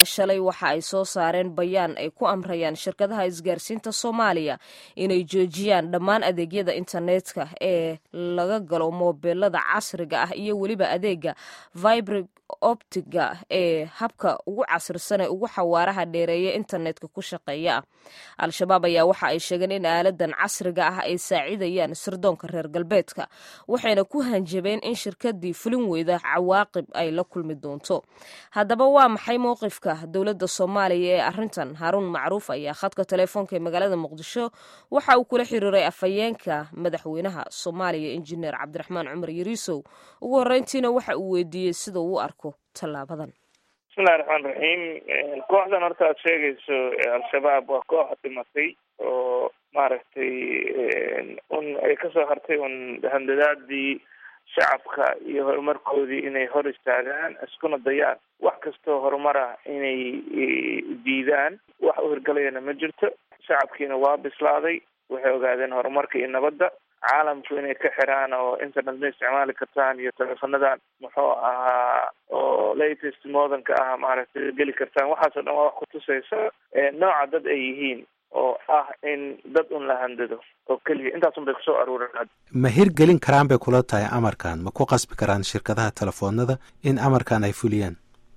shalay waxa ay soo saareen bayaan ay ku amrayaan shirkadaha isgaarsiinta soomaaliya inay joojiyaan dhammaan adeegyada internetka ee laga galo moobeelada casriga ah iyo weliba adeega vibrig optiga ee habka ugu casrisan ee ugu xawaaraha dheereeya internetka ku shaqeeya ah al-shabaab ayaa waxa ay sheegeen in aaladan casriga ah ay saacidayaan sirdoonka reer galbeedka waxayna ku hanjabeen in shirkadii fulin weyda cawaaqib ay la kulmi doonto haddaba waa maxay mowqifka dowladda soomaaliya ee arintan haaruun macruuf ayaa khadka teleefoonka ee magaalada muqdisho waxa uu kula xiriiray afhayeenka madaxweynaha soomaaliya injineer cabdiraxmaan cumar yariisow ugu horeyntiina waxa uu weydiiyey sida uu u arko tallaabadan bismillahi raxmaan raxiim kooxdan horta aad sheegayso al-shabaab waa koox dhimatay oo maaragtay un ay kasoo hartay un handadaadii shacabka iyo horumarkoodii inay hor istaagaan iskuna dayaan wax kastoo horumar ah inay diidaan wax u hirgalayana ma jirto shacabkiina waa bislaaday waxay ogaadeen horumarka iyo nabadda caalamku inay ka xiraan oo internet ma isticmaali kartaan iyo teleefonadan muxuu ahaa oo latest modernka ah maaragtay geli kartaan waxaasoo dhan waa wax kutusaysa nooca dad ay yihiin oo ah in dad un la handado oo keliya intaasun bay kusoo aruureen ma hirgelin karaan bay kula tahay amarkan ma ku qasbi karaan shirkadaha telefoonada in amarkan ay fuliyaan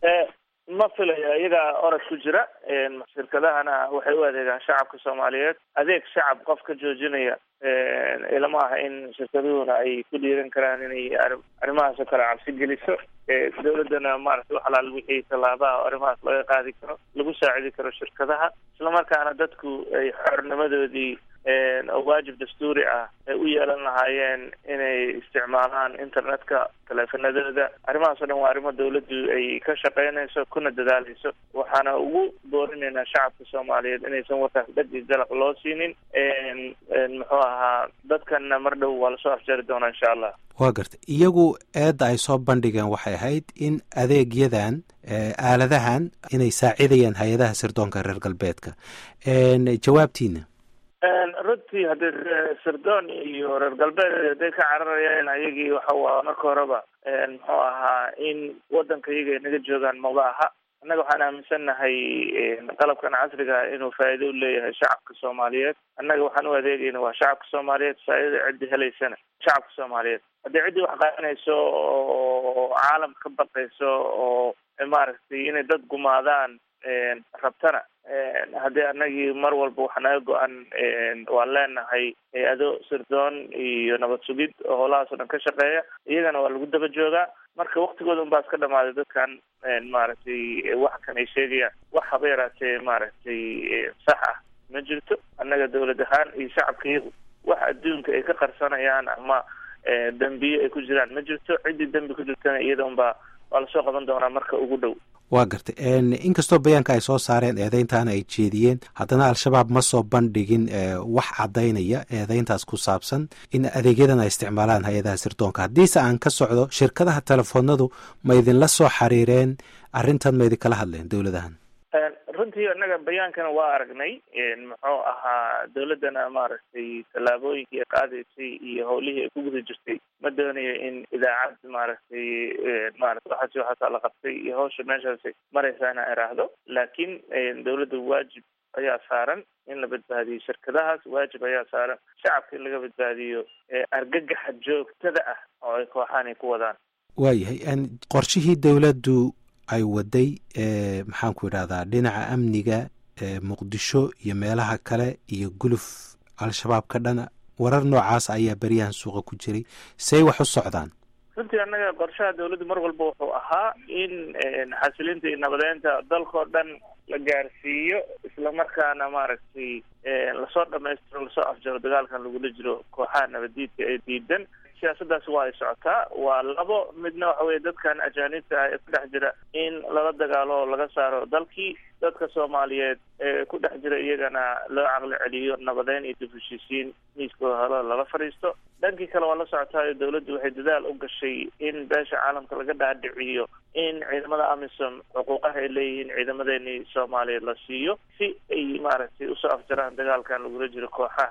ma filayo iyagaa orod ku jira shirkadahana waxay u adeegaan shacabka soomaaliyeed adeeg shacab qof ka joojinaya ilama aha in shirkaduhuna ay ku dhiiran karaan inay arrimahaasoo kale cabsi geliso dawladdana maaragtay wax alaal wixii tallaabaha oo arrimahaas laga qaadi karo lagu saacidi karo shirkadaha islamarkaana dadku ay xornimadoodii oo waajib dastuuri ah ay u yeelan lahaayeen inay isticmaalaan internetka taleefanadooda arrimahaasoo dhan waa arrimo dawladdu ay ka shaqeynayso kuna dadaaleyso waxaana ugu boorinaynaa shacabka soomaaliyeed inaysan warkaas dhag iyo dalaq loo siinin muxuu ahaa dadkanna mar dhow waa lasoo afjari doonaa insha allah waa garta iyagu eedda ay soo bandhigeen waxay ahayd in adeegyadan aaladahan inay saacidayaan hay-adaha sirdoonka reer galbeedka jawaabtiina runtii haddii sirdoon iyo reer galbeed hadday ka cararayeen ayagii waxa waa marka horeba muxuu ahaa in wadanka iyaga ay naga joogaan maba aha annaga waxaan aaminsannahay qalabkan casriga inuu faa'iido u leeyahay shacabka soomaaliyeed annaga waxaan u adeegayna waa shacabka soomaaliyeed faa'iidada ciddi helaysana shacabka soomaaliyeed haddii ciddii wax qaadanayso oo caalam ka baqayso oo maaragtay inay dad gumaadaan rabtana haddii anagii mar walba waxa naga go-an waan leenahay hay-ado sirdoon iyo nabad sugid oo howlahaasoo dhan ka shaqeeya iyagana waa lagu daba joogaa marka waktigooda un baa iska dhamaaday dadkan maaragtay wax kan ay sheegayaan wax haba yaraatee maaragtay sax ah ma jirto annaga dawlad ahaan iyo shacabka iyagu wax adduunka ay ka qarsanayaan ama dembiye ay ku jiraan ma jirto ciddii dembi ku jirtana iyada unbaa waa lasoo qaban doonaa marka ugu dhow waa gartay inkastoo bayaanka ay soo saareen eedeyntaana ay jeediyeen haddana al-shabaab ma soo bandhigin wax caddaynaya eedeyntaas ku saabsan in adeegyadan ay isticmaalaan hay-adaha sirdoonka haddiise aan ka socdo shirkadaha telefoonadu ma idinla soo xiriireen arrintan ma idinkala hadleen dowladahan runtii annaga bayaankana waa aragnay muxuu ahaa dawladdana maaragtay tallaabooyinkii ay qaadaysay iyo howlihii ay ku guda jirtay ma doonayo in idaacad maaragtay maarata waxaasi waxaasaa la qabtay iyo hawsha meeshaasi maraysaa inaan iraahdo laakiin dawladda waajib ayaa saaran in la badbaadiyo shirkadahaas waajib ayaa saaran shacabka in laga badbaadiyo argagaxa joogtada ah oo ay kooxaan ay ku wadaan waayahay qorshihii dawladdu ay waday maxaanku idhahdaa dhinaca amniga muqdisho iyo meelaha kale iyo guluf al-shabaab ka dhana warar noocaas ayaa beryahan suuqa ku jiray say wax u socdaan runtii annaga qorshaha dawladdu mar walba wuxuu ahaa in xasilinta iyo nabadeynta dalkao dhan la gaarsiiyo islamarkaana maaragtay lasoo dhamaystiro lasoo afjaro dagaalkan lagula jiro kooxaha nabadiidka ee diidan siyaasadaasi waa ay socotaa waa labo midna waxa weye dadkan ajaanibta ah ee ku dhex jira in lala dagaalo oo laga saaro dalkii dadka soomaaliyeed ee ku dhex jira iyagana loo caqli celiyo nabadeyn iyo dib heshiisiin miiskooda halo lala fadhiisto dhankii kale waa la socotaayo dawladdu waxay dadaal u gashay in beesha caalamka laga dhaadhiciyo in ciidamada amisom xuquuqaha ay leeyihiin ciidamadeenii soomaaliyeed la siiyo si ay maaragtay usoo afjaraan dagaalkan lagula jiro kooxahan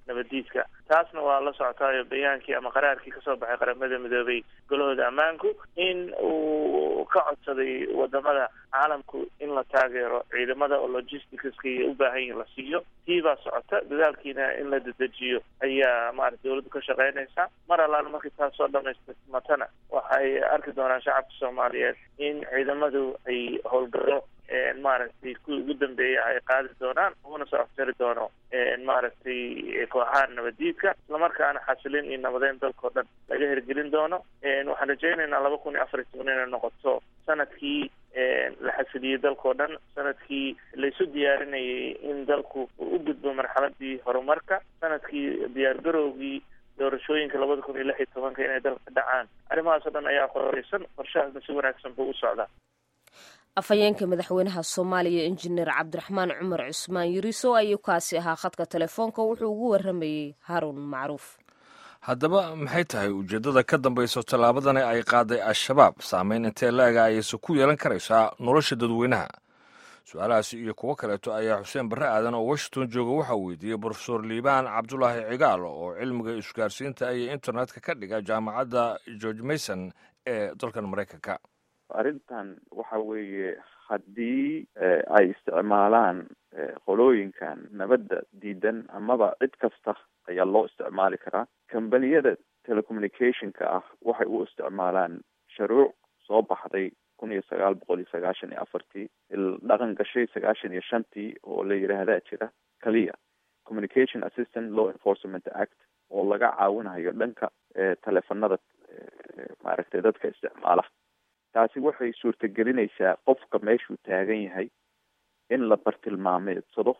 nabadiidka taasna waa la socotaayo bayaankii ama qaraarkii kasoo baxay qaramada midoobay golahooda ammaanku in uu ka codsaday wadamada caalamku in la taageero ciidamada oo logisticska iyo u baahan yihin la siiyo tii baa socota dadaalkiina in la dedejiyo ayaa maarata dawladdu ka shaqeynaysa mar allaala markii taas soo dhamaystirmatana waxay arki doonaan shacabka soomaaliyeed in ciidamadu ay howlgalo maaragtay kuwii ugu dambeeya ay qaadi doonaan uguna soo aftari doono maaragtay kooxaha nabadiidka islamarkaana xasilin iyo nabadeyn dalkao dhan laga hirgelin doono waxaan rajaynaynaa laba kun iyo afar iyo toban inay noqoto sanadkii la xasiliyey dalkao dhan sanadkii laysu diyaarinayay in dalku uu u gudbo marxaladii horumarka sanadkii diyaargarowgii doorashooyinka labada kun iyo lix iyo tobanka inay dalka dhacaan arrimahaas o dhan ayaa qoreysan qorshahaasna si wanaagsan buu u socdaa afhayeenka madaxweynaha soomaaliya injineer cabdiraxmaan cumar cusmaan yiriso ayuu kaasi ahaa khadka telefoonka wuxuu ugu waramayey haarun macruuf haddaba maxay tahay ujeeddada ka dambayso tallaabadani ay qaaday al-shabaab saameyn intee la-ega ayayse ku yeelan karaysaa nolosha dadweynaha su-aalahaasi iyo kuwo kaleeto ayaa xuseen barre aadan oo washington jooga waxaa weydiiyey brofesor liibaan cabdulaahi cigaal oo cilmiga isgaarsiinta iyo internetka ka dhiga jaamacadda george mason ee dalkan maraykanka arrintan waxa weeye haddii ay isticmaalaan qolooyinkan nabadda diidan amaba cid kasta ayaa loo isticmaali karaa combaniyada telecommunicationka ah waxay u isticmaalaan sharuuc soo baxday kun iyo sagaal boqol iyo sagaashan iyo afartii dhaqan gashay sagaashan iyo shantii oo la yidhaahdaa jira kaliya communication assistant law enforcement act oo laga caawinayo dhanka teleefanada maaragtay dadka isticmaala taasi waxay suurtagelinaysaa qofka meeshuu taagan yahay in la bartilmaameedsado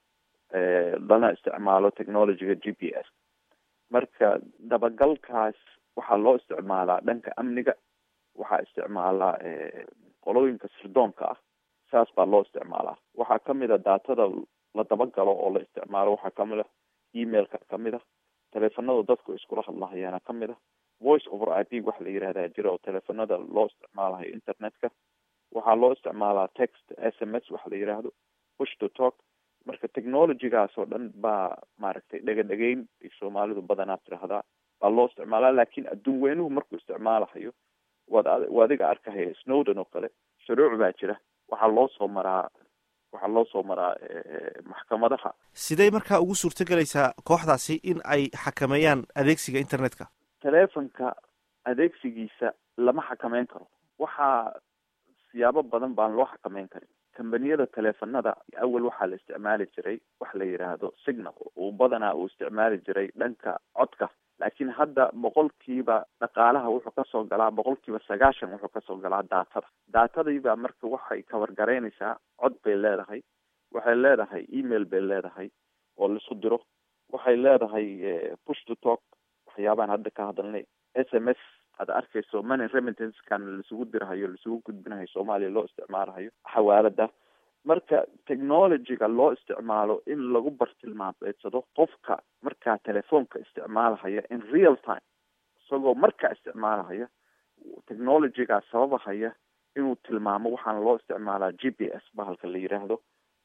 lana isticmaalo technologyga g p s marka dabagalkaas waxaa loo isticmaalaa dhanka amniga waxaa isticmaalaa qolooyinka sirdoonka ah saas baa loo isticmaalaa waxaa kamid a daatada la dabagalo oo la isticmaalo waxaa kamid a emailka kamid a teleefanada dadku iskula hadlahayaana kamid a voice over i p waxa la yihahdaa jira oo teleefanada loo isticmaalayo internetka waxaa loo isticmaalaa text s m s waxa la yidhaahdo push to talk marka technologygaas oo dhan baa maaragtay dhega dhegeyn ay soomaalidu badanaa tirahdaa baa loo isticmaalaa laakiin adduun weynuhu markuu isticmaalahayo waad wa adiga arkahaya snowden oo kale shuruuc baa jira waxaa loo soo maraa waxaa loo soo maraa maxkamadaha sidee markaa ugu suurtagelaysaa kooxdaasi in ay xakameeyaan adeegsiga internetka telefonka adeegsigiisa lama xakameyn karo waxaa siyaabo badan baan loo xakameyn karin kambaniyada teleefanada awal waxaa la isticmaali jiray wax la yidhaahdo signal uu badanaa uu isticmaali jiray dhanka codka laakiin hadda boqolkiiba dhaqaalaha wuxuu kasoo galaa boqolkiiba sagaashan wuxuu kasoo galaa daatada daatadiibaa marka waxay kawargaraynaysaa cod bay leedahay waxay leedahay email bay leedahay oo laisu diro waxay leedahay push to talk waxyaabaan hadda ka hadalnay s m s aad arkayso money remittancekan laisugu dirahayo laisugu gudbinahayo soomaaliya loo isticmaalahayo xawaalada marka technologyga loo isticmaalo in lagu bartilmaameedsado qofka markaa telefoonka isticmaalahaya in real time isagoo markaa isticmaalahaya technologygaa sababahaya inuu tilmaamo waxaana loo isticmaalaa g p s bahalka la yiraahdo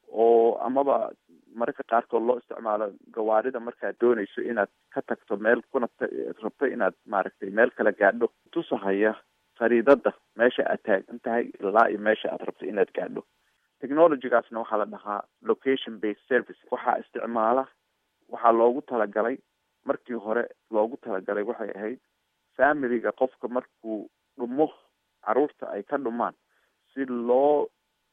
oo amaba mararka qaarkood loo isticmaalo gawaarida markaad doonayso inaad ka tagto meel kuna rabto inaad maaragtay meel kala gaadho tusahaya fariidada meesha aad taagan tahay ilaa iyo meesha aad rabto inaad gaadho technologygaasna waxaa la dhahaa location based service waxaa isticmaala waxaa loogu talagalay markii hore loogu talagalay waxay ahayd familiga qofka markuu dhumo caruurta ay ka dhumaan si loo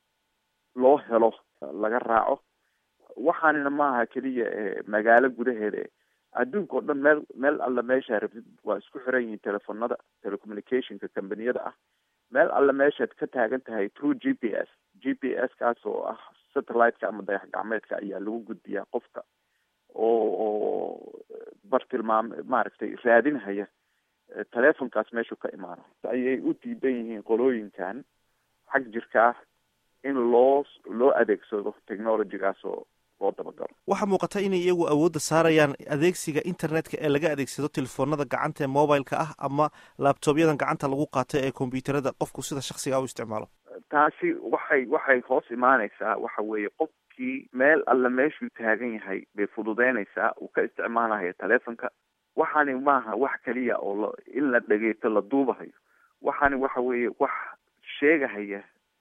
loo helo laga raaco waxaanina maaha keliya magaalo gudaheeda adduunka oo dhan meel meel alla meeshaa rabtid waa isku xiran yihiin telefonada telecommunicationka combaniyada ah meel alla meeshaad ka taagan tahay through g p s g p s kaas oo ah satellite-ka ama dayax gacmeedka ayaa lagu gudbiyaa qofka oo oo bartilmaam maaragtay raadinhaya telefonkaas meeshuu ka imaano ayay u diidan yihiin qolooyinkan xag jirka ah in loo loo adeegsado technologygaas oo loo dabagalo waxaa muuqata inay iyagu awoodda saarayaan adeegsiga internetka ee laga adeegsado telefoonada gacanta ee mobileka ah ama laabtobyadan gacanta lagu qaato ee kombyuutarada qofku sida shaksiga u isticmaalo taasi waxay waxay hoos imaanaysaa waxa weeye qofkii meel alle meeshuu taagan yahay bay fududeynaysaa uu ka isticmaalaya telefonka waxaani maaha wax keliya oo la in la dhegeysto la duubahayo waxaani waxa weeye wax sheegahaya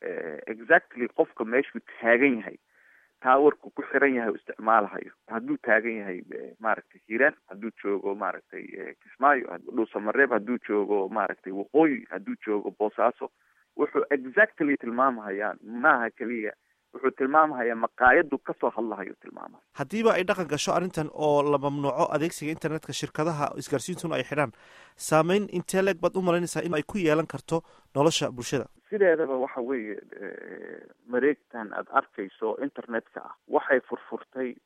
exactly qofka meeshuu taagan yahay taawarku ku xiran yahay u isticmaalahayo hadduu taagan yahay maaragtay hiiraan hadduu joogo maaragtay kismaayo dhuusamareeb hadduu joogo maaragtay waqooyi hadduu joogo boosaaso wuxuu exactly tilmaamahayaan maaha keliya wuxuu tilmaamahayaa maqaayadu kasoo hadlahayo tilmaamaya haddiiba ay dhaqan gasho arrintan oo la mamnuuco adeegsiga internetka shirkadaha isgaarsiintuna ay xidhaan saameyn intee leeg baad u malaynaysaa in ay ku yeelan karto nolosha bulshada sideedaba waxa weeye mareegtan aada arkayso internetka ah waxay furfurtay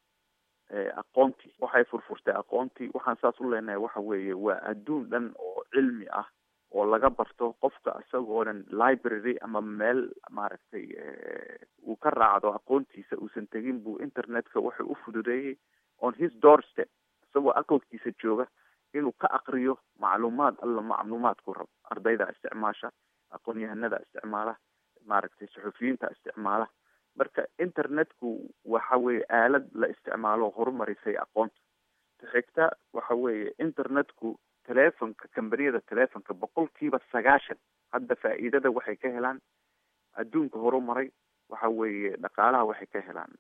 aqoontii waxay furfurtay aqoontii waxaan saas u leenahay waxa weeye waa adduun dhan oo cilmi ah oo laga barto qofka isagoo dhan library ama meel maaragtay uu ka raacdo aqoontiisa uusan tegin buu internetka wuxuu u fududeeyey on his doorstep isagoo aqalkiisa jooga inuu ka aqriyo macluumaad alla macluumaadku rabo ardayda isticmaasha aqoon-yahanada isticmaala maaragtay suxufiyiinta isticmaala marka internetku waxa weeye aalad la isticmaalo horumarisay aqoonta taxigta waxa weeye internetku telefonka kambaniyada telefonka boqolkiiba sagaashan hadda faa'iidada waxay ka helaan adduunka horumaray waxa weeye dhaqaalaha waxay ka helaan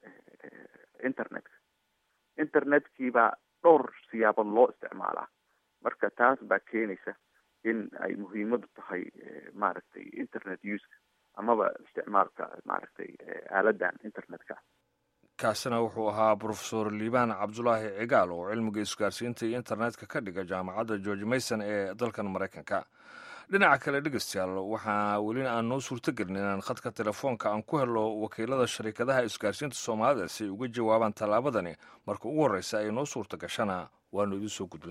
internetka internetkiibaa dhowr siyaabood loo isticmaalaa marka taas baa keenaysa in ay muhiimadu tahay maaragtay internet uska amaba isticmaalka maaragtay aaladan internetka kaasina wuxuu ahaa brofesor liibaan cabdulaahi cigaal oo cilmiga isgaarsiinta iyo internetka ka dhiga jaamacadda george mason ee dalkan maraykanka dhinaca kale dhegeystayaal waxaa welina aan noo suurtogelin inaan khadka telefoonka aan ku helo wakiilada shariikadaha isgaarsiinta soomaalida si ay uga jawaabaan tallaabadani marka ugu horreysa ay noo suurta gashana waanu idiin soo gudbin